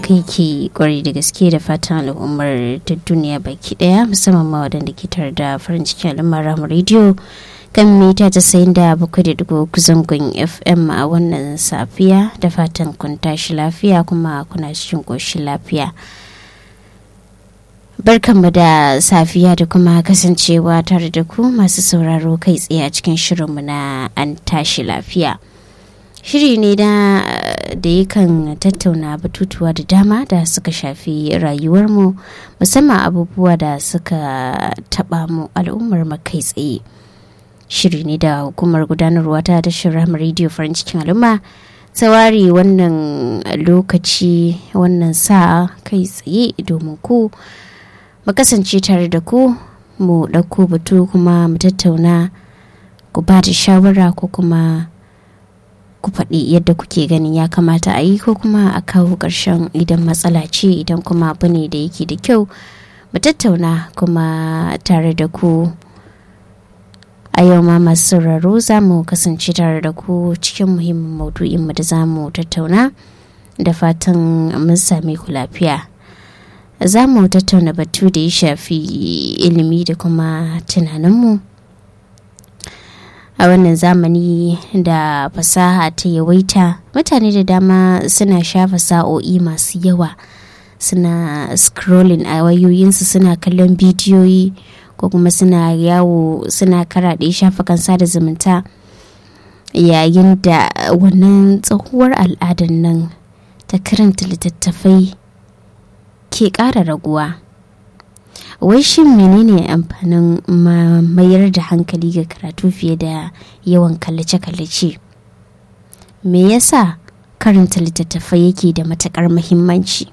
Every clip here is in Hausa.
haka yake kwarai da gaske da fatan al'ummar ta duniya baki daya musamman ma waɗanda ke tare da farin cikin al'ummar ramu rediyo kan mita ta sayin da bakwai da dugu zangon fm a wannan safiya da fatan kun tashi lafiya kuma kuna cikin ƙoshin lafiya barkanmu da safiya da kuma kasancewa tare da ku masu sauraro kai tsaye a cikin shirinmu na an tashi lafiya shiri ne da da yakan tattauna batutuwa da dama da suka shafi rayuwarmu musamman abubuwa da suka taba mu al'ummar kai tsaye shiri ne da hukumar gudanarwa ta tashar ramar rediyo farin cikin al'umma tsawari wannan lokaci wannan sa kai tsaye domin ku mu kasance tare da ku mu ɗauko batu kuma mu tattauna ku ba da shawara ko kuma ku faɗi yadda kuke ganin ya kamata a yi ko kuma a kawo ƙarshen idan matsala ce idan kuma abu ne da yake da kyau mu tattauna kuma tare da ku a yau ma masu sauraro za mu kasance tare da ku cikin muhimmin maudu'in mu da za mu tattauna da fatan mun same ku lafiya za mu tattauna batu da ya shafi ilimi da kuma tunaninmu a wannan zamani da fasaha ta yawaita mutane da dama suna shafa sa'o'i masu yawa suna scrolling a wayoyinsu suna kallon bidiyoyi ko kuma suna yawo suna karaɗe shafukan sada zumunta yayin da wannan tsohuwar al'adar nan ta karanta littattafai ke ƙara raguwa wai shin menene amfanin mayar da hankali ga karatu fiye da yawan kallace-kallace me yasa karanta littattafai yake da matakar muhimmanci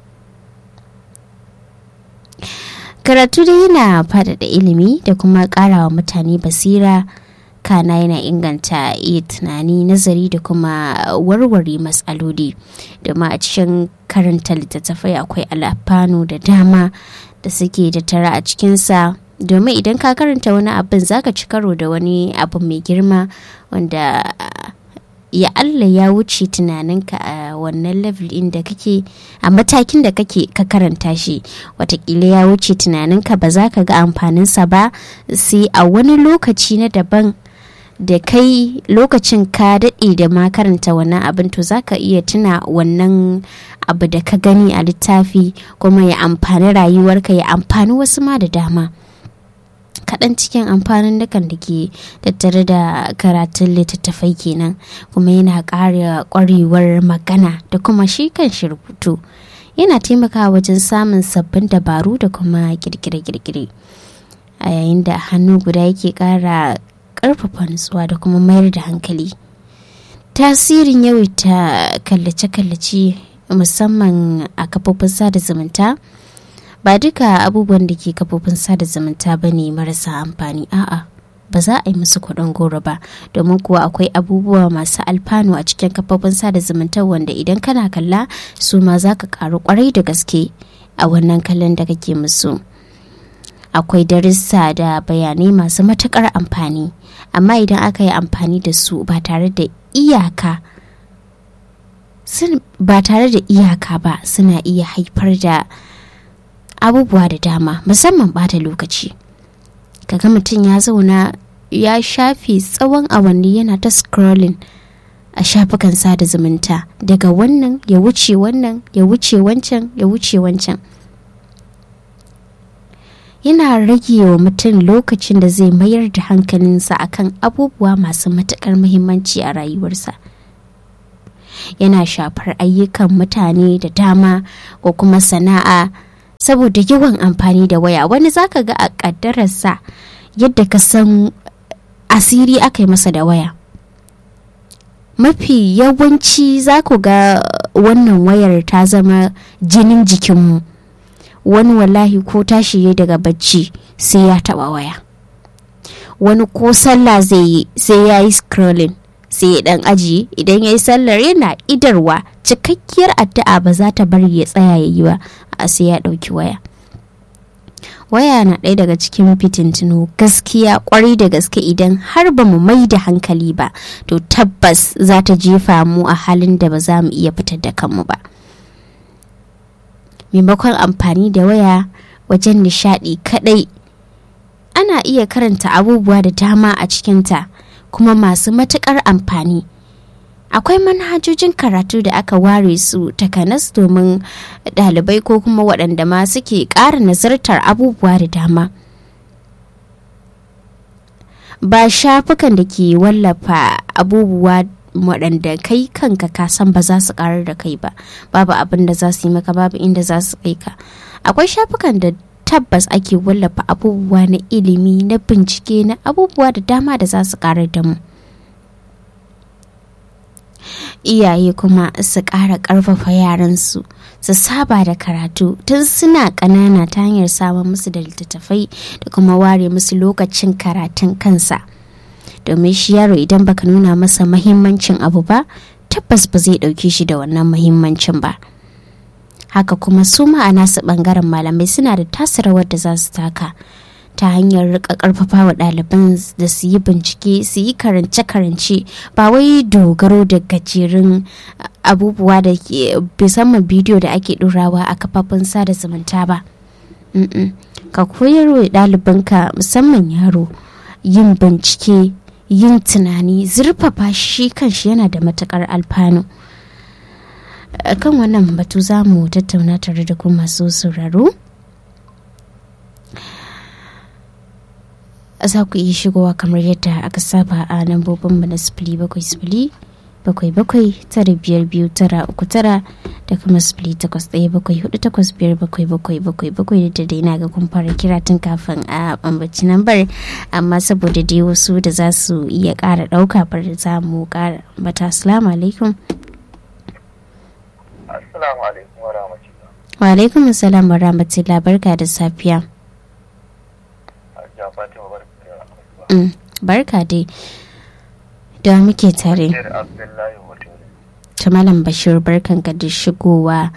karatu dai yana faɗaɗa ilimi da kuma ƙarawa mutane basira kana yana inganta iya tunani nazari da kuma warware matsaloli domin a cikin karanta littattafai akwai alfanu da dama da suke da tara a cikinsa domin idan ka karanta wani abin zaka ci karo da wani abu mai girma wanda ya Allah ya wuce tunaninka a wannan level inda kake a matakin da kake ka karanta shi watakila ya wuce tunaninka ba za ka ga amfaninsa ba sai a wani lokaci na daban da kai lokacin ka daɗe da ma karanta wannan abin to za ka iya tuna wannan abu da ka gani a littafi kuma ya amfani rayuwarka ya amfani wasu ma da dama kaɗan cikin amfanin dukan da ke tattare da karatun littattafai kenan kuma yana ƙara ƙwarewar magana da kuma shi kan shi rubutu yana taimakawa wajen samun sabbin dabaru da kuma kirkire-kirkire a yayin da hannu guda yake ƙara ƙarfafa nutsuwa da kuma mayar da hankali tasirin yawaita kallace-kallace musamman a kafofin sada zumunta ba duka abubuwan da ke kafofin sada zumunta ba ne marasa amfani a'a ba za a yi musu kuɗin goro ba domin kuwa akwai abubuwa masu alfanu a cikin kafofin sada zumunta wanda idan kana kalla su ma za ka karu kwarai da gaske a wannan kallon da kake musu akwai darussa da bayanai masu matukar amfani amma idan aka yi amfani da su ba tare da iyaka ba tare da iyaka ba suna iya haifar da abubuwa da dama musamman bata lokaci kaga mutum ya zauna ya shafe tsawon awanni yana ta scrolling a shafukan sada zumunta daga wannan ya wuce wannan ya wuce wancan ya wuce wancan yana rage wa mutum lokacin da zai mayar da hankalinsa akan abubuwa masu matuƙar muhimmanci a rayuwarsa yana shafar ayyukan mutane da dama ko kuma sana'a saboda yawan amfani da waya wani zaka ga a ƙaddararsa yadda ka san asiri aka yi masa da waya mafi yawanci za ku ga wannan wayar ta zama jinin jikinmu wani wallahi ko tashi ya daga bacci sai ya taba waya wani ko sallah zai yi sai ya yi scrolling sai ya dan ajiye idan ya yi sallar yana idarwa cikakkiyar addu'a ba za ta bari ya tsaya ya yi ba a sai ya ɗauki waya waya na ɗaya daga cikin fitintinu gaskiya kwarai da gaske idan har ba mu mai da hankali ba to tabbas za ta jefa mu a halin da ba za mu iya fitar da kanmu ba maimakon amfani da waya wajen nishaɗi kaɗai ana iya karanta abubuwa da dama a cikinta kuma masu matuƙar amfani akwai manhajojin karatu da aka ware su takanas domin ɗalibai ko kuma waɗanda ma suke ƙara nazartar abubuwa da dama ba shafukan da ke wallafa abubuwa waɗanda kai kanka ka san ba za su ƙarar da kai ba babu abin da za su yi maka babu inda za su kai ka akwai shafukan da tabbas ake wallafa abubuwa na ilimi na bincike na abubuwa da dama da za su ƙarar da mu iyaye kuma su ƙara ƙarfafa yaransu su saba da karatu tun suna ƙanana ta hanyar samun musu da littattafai da kuma ware musu lokacin karatun kansa domin shi yaro idan baka nuna masa mahimmancin abu ba tabbas ba zai ɗauke shi da wannan mahimmancin ba haka kuma su ma'ana su ɓangaren malamai suna da tasa rawar da za su taka ta hanyar rika karfafa wa ɗaliban da su yi bincike su yi karance-karance ba wai dogaro da gajerun abubuwa da ke musamman bidiyo da ake ɗorawa a kafafen sada zumunta ba ka koyar wa ɗalibanka musamman yaro yin bincike yin tunani zurfafa shi kanshi yana da matukar alfanu kan wannan batu za mu tattauna tare da kuma masu sauraro za ku iya shigowa kamar yadda aka saba a lambobin mu na sifili bakwai sifili bakwai bakwai tara biyar biyu tara uku tara da kuma sifili takwas ɗaya bakwai hudu takwas biyar bakwai bakwai bakwai bakwai da dai na ga kun fara kira tun kafin a bambaci lambar amma saboda dai wasu da za su iya ƙara ɗauka bar za mu ƙara bata assalamu alaikum assalamu alaikum wa rahmatullah wa alaikum assalam wa rahmatullah barka da safiya barka dai da muke tare ta malam bashir barkan ka da shigowa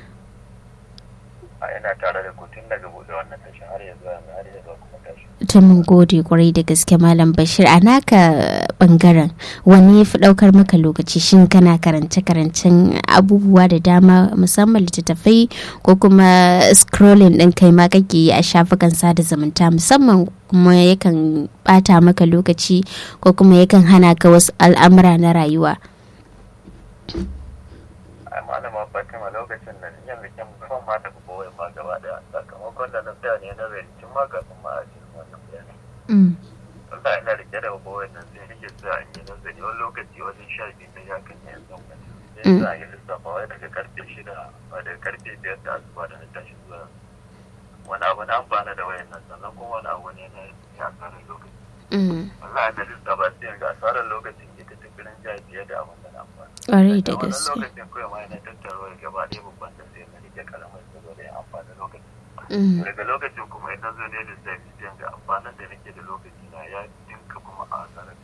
a ina tare da ku tun daga buɗe wannan tashin har yanzu har yanzu kuma tashi ta mun gode kwarai da gaske malam bashir a naka bangaren wani ya fi daukar maka lokaci shin kana karance karancen abubuwa da dama musamman littattafai ko kuma scrolling din kai ma kake yi a shafukan sada zumunta musamman kuma yakan bata maka lokaci ko kuma yakan hana ka wasu al'amura na rayuwa ai malama fatima lokacin nan yanzu kin ban ma da kowai ma gaba daya sakamakon da na tsaya ne na zai tun ma kafin ma a cikin wannan bayani Allah ina rike da kowai nan sai nake sa in yi nazari wani lokaci wajen sha biyu na ya kan yin zan wani sai za a yi lissafa wai daga karfe shida ba daga karfe biyar da asuba da na tashi zuwa wani abu na amfana da wayan nan sannan kuma wani abu ne na ya asarar lokaci wallahi da lissafa sai ga asarar lokacin ita ta firin ja fiye da abin da na amfana ƙwarai da wani gaske lokacin kawai ma yana tattara gaba ɗaya babban da sai na rike karamar saboda ya amfani lokacin daga lokacin kuma idan zo ne da sai sai ga amfanin da nake da lokaci na ya dinka kuma a asarar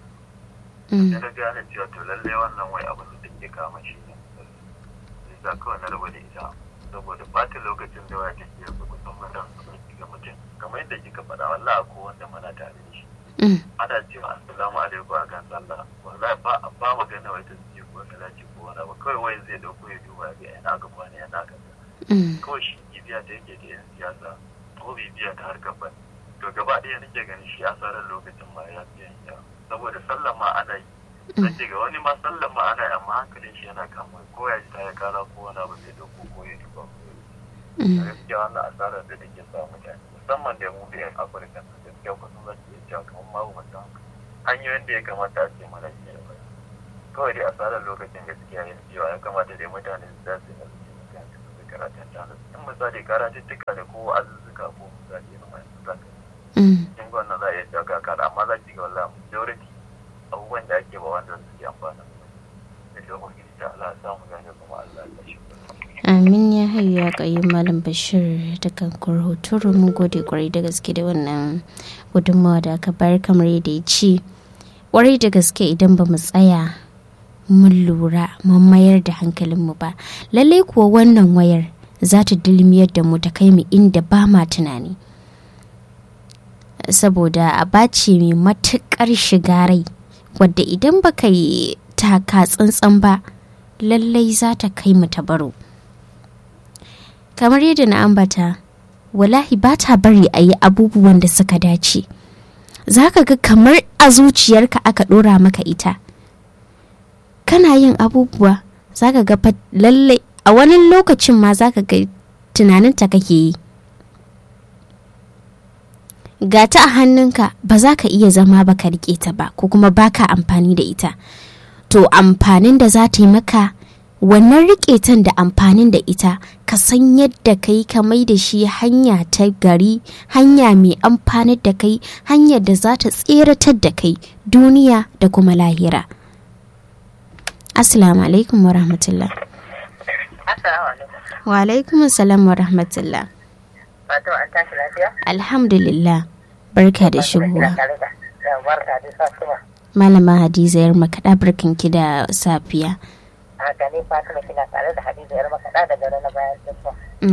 sai na gane cewa to lalle wannan wai abin da take kama shi ne sai sa kawai na raba da ita saboda bata lokacin da waya take yanzu kusan mutum ga mutum kamar yadda kika faɗa wallahi ko wanda muna tare da shi ana cewa assalamu alaikum a kan sallah wallahi ba ba magana wai ta ce ko salati ko wani abu kawai wai zai dauko ya duba ga ina ga kwana yana ga kawai shi bibiya ta yake da yan siyasa ko bibiya ta harkar ban to gaba ɗaya nake ganin shi asarar lokacin ma ya fi yawa saboda sallah ma ana yi nace ga wani ma sallah ma ana yi amma hankalin shi yana kama ko ya ji ta ya kara ko wani abu zai dauko ko ya duba ko ya gaskiya wannan asarar da take sa mutane musamman da mu da yan afirka gaskiya kusan za su iya cewa kamar ma mutum hanyoyin da ya kamata a ce mana shi da baya kawai dai asarar lokacin gaskiya ya cewa ya kamata dai mutane su zasu yi nasu mutane su karatun ta nasu in misali karatuttuka ne ko azuzzuka ko misali yana mai su zaka kin ga wannan za a iya cewa kakar amma za ki ga wallahi majority abubuwan da ake ba wanda su ke amfana da shi ubangiji ta Allah ya samu gane kuma Allah ya shi amin ya hayu ya kayi malam bashir da kan kurhuturu mun gode kwarai da gaske da wannan gudunmawa da aka bayar kamar yadda ya ce kwarai da gaske idan ba mu tsaya mun lura mun mayar da hankalinmu ba lallai kuwa wannan wayar za ta dilmiyar da mu ta kai mu inda ba ma tunani saboda a bace mai matuƙar shiga rai wadda idan baka yi taka tsantsan ba lallai za ta kai mu ta baro kamar yadda na ambata wallahi ba ta bari a yi abubuwan da suka dace za ka ga kamar a zuciyarka aka ɗora maka ita kana yin abubuwa za ka ga lallai a wani lokacin ma za ka ga tunaninta kake yi ga ta a hannunka ba za ka iya zama ba ka riƙe ta ba ko kuma ba ka amfani da ita to amfanin da za ta yi maka wannan riƙetan da amfanin da ita ka san yadda kai ka mai da shi hanya ta gari hanya mai amfanar da kai hanyar da za ta tseratar da kai duniya da kuma lahira assalamu alaikum wa rahmatullah wa alaikum salam wa rahmatullah alhamdulillah barka da shigowa malama hadiza yar makaɗa barkanki da safiya haka ne fatima kina tare da hadiza yar makaɗa da gare na bayan tafiya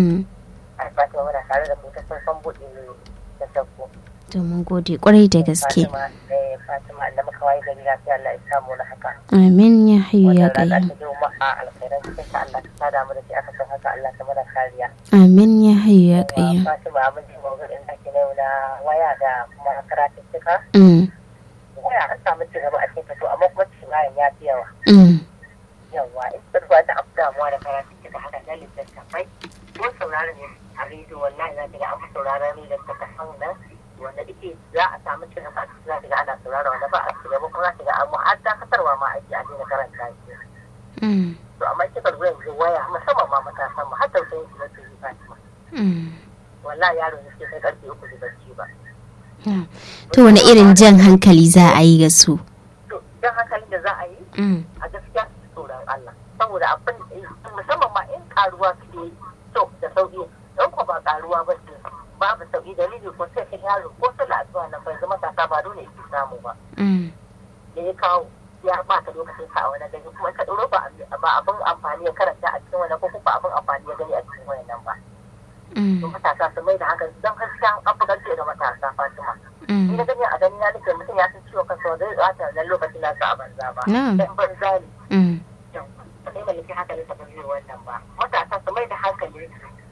a fatima muna tare da kuta sun san buɗe da shakku to mun gode kwarai da gaske fatima da muka waye gari lafiya Allah ya samu na haka amin ya hayu ya wannan rana qayyum ta juma'a alkhairan cikin ka Allah ka sada mu da shi aka san haka Allah ta mana kariya amin ya hayu ya qayyum fatima mun ji mawdu'in da ke na yau na waya da kuma karatun cika mm waya an samu ci gaba a cikin ta to amma kuma ci bayan ya fi yawa mm yawa in ba ba ta abu damuwa da karatun cika haka na littattafai ko sauraron ne a rediyo wallahi za ta ga an fi sauraron littattafan nan wanda ike za a samu cin gaba za ta ga ana saurara wanda ba a ci gaba kuma za ta ga amma har dakatarwa ma ake a daina karanta shi mm to amma kika zo yanzu waya musamman ma matasan mu har tausayin su nake yi Fatima mm wallahi yaro ne sai kai karfe uku da barci ba Yeah. to wani irin jan hankali za a yi ga su to dan hankalin da za a yi mm a gaskiya tsoron Allah saboda abin musamman ma in karuwa suke yi to da sauki in ko ba karuwa ba ce babu sauki dalili ko sai ka yaro ko sallah addu'a nan bai zama kasa ba dole yake samu ba mm da ya kawo ya baka lokacin ka a wani gari kuma ka ɗoro ba ba abin amfani ya karanta a cikin wani ko kuma abin amfani ya gani a cikin wani nan ba to mm matasa su mai da hankali don gaskiya an fi gaske ga matasa Fatima ni na mm gani a gani na nake mutum ya san ciwon kansa wanda zai tsata wannan lokacin nasa a banza ba Na'am. dan banza ne mm ba zai mallaki hankalin sa ba zai wannan ba matasa su mai da hankali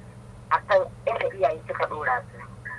a kan inda iyaye suka dora su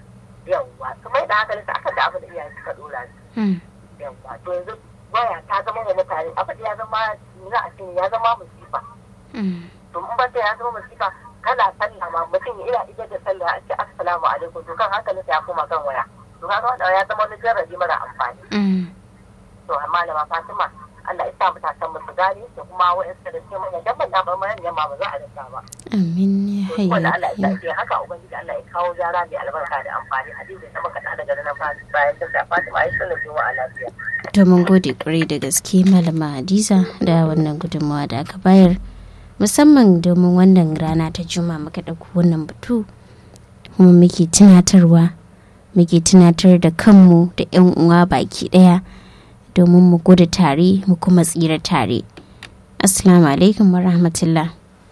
yawwa su mai da hankalin su akan da abin da iyaye suka dora su mm yawwa to yanzu waya ta zama wa mutane abin da ya zama za a ce ya zama musifa mm to in ban ya zama musifa kana sallah ma mutum ya iya ijar da sallah a ce assalamu alaikum to kan hankalin sa ya koma kan waya to kaga wannan ya zama wani jarrabi mara amfani mm to amma da Fatima Allah ya sa matasan mu su gane da kuma wa'ansu da suke manya dan ban ba manyan ma ba za a rasa ba amin ya to hayu wanda ya Allah ya qayyum sa haka ubangiji Allah ya kawo jara mai albarka da amfani hadisi da maka da daga nan bayan da Fatima ai sallar juma'a lafiya to mun gode kwarai da gaske malama hadiza da wannan gudunmawa da aka bayar musamman domin wannan rana ta juma muka ɗauko wannan batu kuma muke tunatarwa muke tunatar da kanmu da 'yan uwa baki ɗaya domin mu gudu tare mu kuma tsira tare assalamu alaikum wa rahmatullah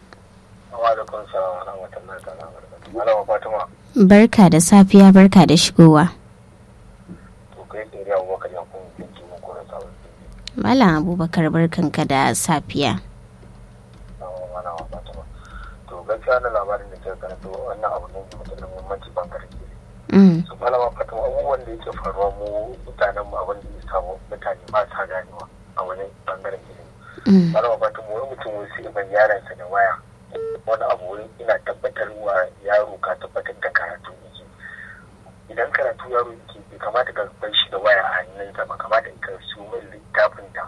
wa alaikum salam wa rahmatullahi ta'ala wa barakatuh malama fatima barka da safiya barka da shigowa to kai tsere abubakar ya kun kinki mun kora sabon malam abubakar barkanka da safiya malama fatima to gaskiya na labarin da ke karanta wannan abu ne mai matuƙar muhimmanci bangaren ke mm. su malama fatima abubuwan da yake faruwa mu mutanen mu abin da ya samu mutane ba sa ganewa a wani bangaren ilimi Mm. malama fatima wani mutum wai sai ban yaransa da waya wani abu wai ina tabbatar wa yaro ka tabbatar da karatu yake idan karatu yaro yake bai kamata ka bar shi da waya a hannunsa ba kamata ka su mai littafin ta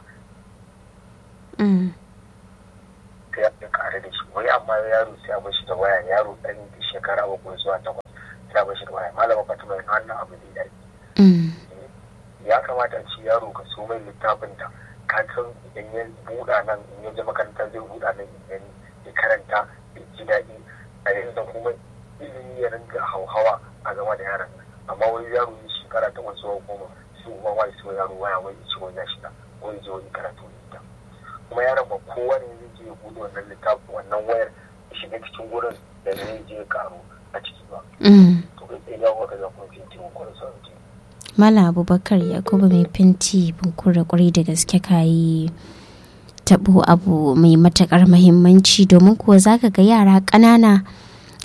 Mm. sai ya kare da shi wai amma yaro sai a bar shi da waya yaro ɗan shekara bakwai zuwa takwas sai a bar shi da waya malama fatima yin wannan abu zai dace Mm. ya kamata a ci yaro ka so mai littafin da ka san idan ya buɗa nan in ya je makaranta zai buɗa nan idan ya karanta ya ji daɗi a yanzu kuma ilimi ya ringa hauhawa a game da yaran nan amma wani yaro ya shekara ta wasu wa goma su kuma wani su yaro waya wai ya ci wani ya shiga ko ya je wani karatu ne ita kuma yaron ba kowa ne zai je ya buɗe wannan littafin wannan wayar ya shiga cikin gurin da zai je ya karu a ciki ba Mm. to kai tsaye ya kuka ga kun fi tiwon kwanan sauran Malam Abubakar Yakubu mai fenti bunkura kwarai da gaske ka yi taɓo abu mai matuƙar mahimmanci domin kuwa za ka ga yara ƙanana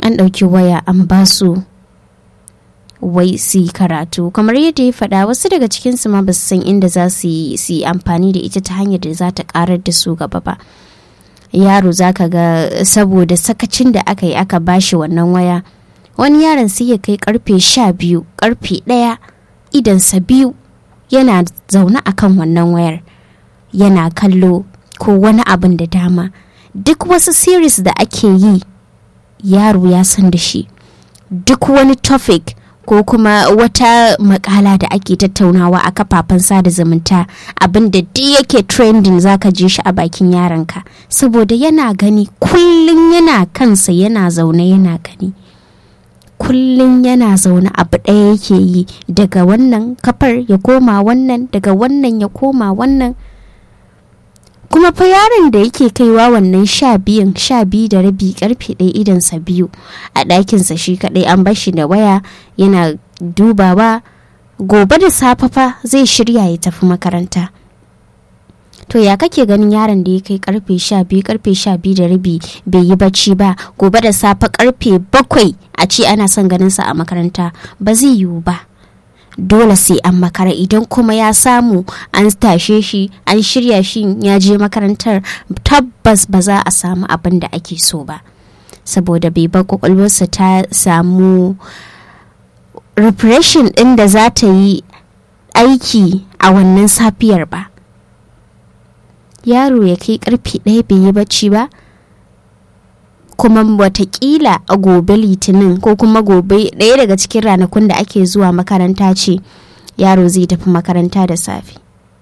an ɗauki waya an ba su wai su yi karatu kamar yadda ya faɗa wasu daga cikinsu ma ba su san inda za su yi amfani da ita ta hanyar da za ta karar da su gaba ba yaro za ka ga saboda sakacin da aka yi aka bashi wannan waya wani yaron sai ya kai karfe sha biyu karfe ɗaya idansa biyu yana zaune akan wannan wayar yana kallo ko wani abin da dama duk wasu series da ake yi yaro ya san da shi duk wani topic ko kuma wata makala da ake tattaunawa a kafafen sada zumunta abin da duk yake trending zaka je shi a bakin yaronka saboda yana gani kullum yana kansa yana zaune yana gani kullum yana zaune abu ɗaya yake yi daga wannan kafar ya koma wannan daga wannan ya koma wannan kuma fa yaron da yake kaiwa wannan sha biyun sha biyu da rabi karfe ɗaya idansa biyu a ɗakinsa shi kaɗai an bar shi da waya yana dubawa gobe da safe fa zai shirya ya tafi makaranta to ya kake ganin yaron da ya kai karfe sha biyu karfe sha biyu da rabi bai yi bacci ba gobe da safe karfe bakwai a ce ana son ganinsa a makaranta ba zai yiwu ba dole sai an makara idan kuma ya samu an tashe shi an shirya shi ya je makarantar tabbas ba za a samu abin da ake so ba saboda bai ba kwakwalwarsa ta samu repression ɗin da za ta yi aiki a wannan safiyar ba yaro ya kai karfe ɗaya bai yi bacci ba kuma watakila a gobe litinin ko kuma gobe ɗaya daga cikin ranakun da ake zuwa makaranta ce yaro zai tafi makaranta da safe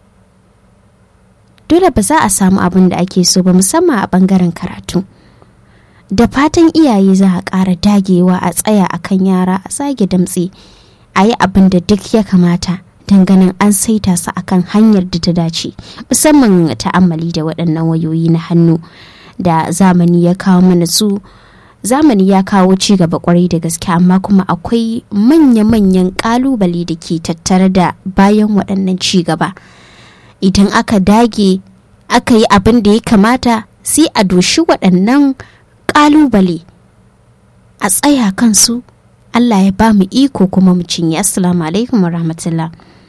dole ba za a samu abin da ake so ba musamman a ɓangaren karatu da fatan iyaye za a ƙara dagewa a tsaya a kan yara a tsage damtse a yi abin da duk ya kamata ganin an saita su akan hanyar da ta dace musamman ta'ammali da waɗannan wayoyi na hannu da zamani ya kawo mana su zamani ya kawo ci gaba kwarai da gaske amma kuma akwai manya-manyan kalubale da ke tattare da bayan waɗannan ci gaba idan aka dage aka yi abin da ya kamata sai a doshi waɗannan kalubale a tsaya kansu Allah ya ba mu iko kuma mu cinye assalamu alaikum wa rahmatullah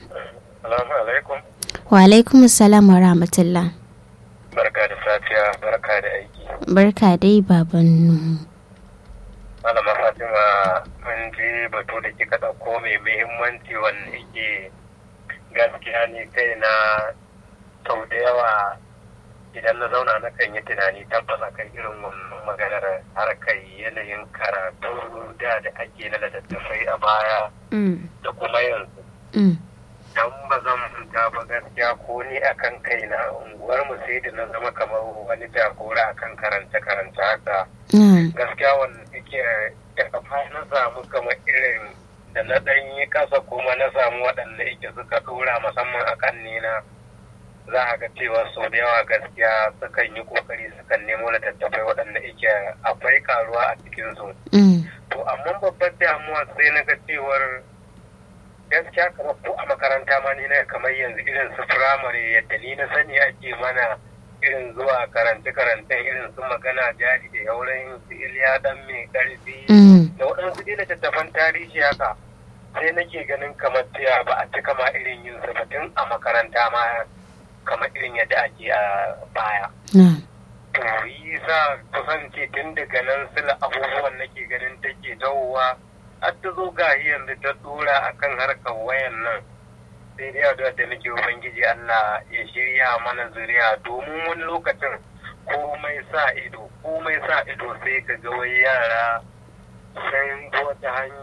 wa alaikum salam wa rahmatullah barka da safiya barka da aiki barka dai baban malama fatima mun je batu da kika ɗauko mai muhimmanci wanda yake gaskiya ne kai na sau da yawa idan na zauna na kan yi tunani tabbas akan irin wannan maganar harkar yanayin karatu da da ake na littattafai a baya da kuma yanzu dan ba zan manta ba gaskiya ko ni akan kaina unguwar mu sai da na zama kamar wani jagora akan karance karance haka gaskiya wanda yake da kafa na samu kamar irin da na dan yi kasa kuma na samu waɗanda yake suka dora musamman akan nina za a ga cewa sau da yawa gaskiya sukan yi kokari sukan nemo littattafai waɗanda yake akwai karuwa a cikinsu to amma babbar damuwa sai na ga cewar gaskiya kamar ko a makaranta ma ni na kamar yanzu irin su firamare yadda ni na sani ake mana irin zuwa karance karancen irin su magana jari da yauran su iliya dan mai karfi da waɗansu dai littattafan tarihi haka sai nake ganin kamar cewa ba a cika ma irin yin su tun a makaranta ma kamar irin yadda ake a baya. To yi sa kusance tun daga nan sila abubuwan nake ganin take tawowa har ta zo ga yanzu ta dora akan harkar wayan nan sai dai addu'a da nake ubangiji Allah ya shirya mana zuriya domin wani lokacin komai sa ido komai sa ido sai ka ga wai yara sun wata hanya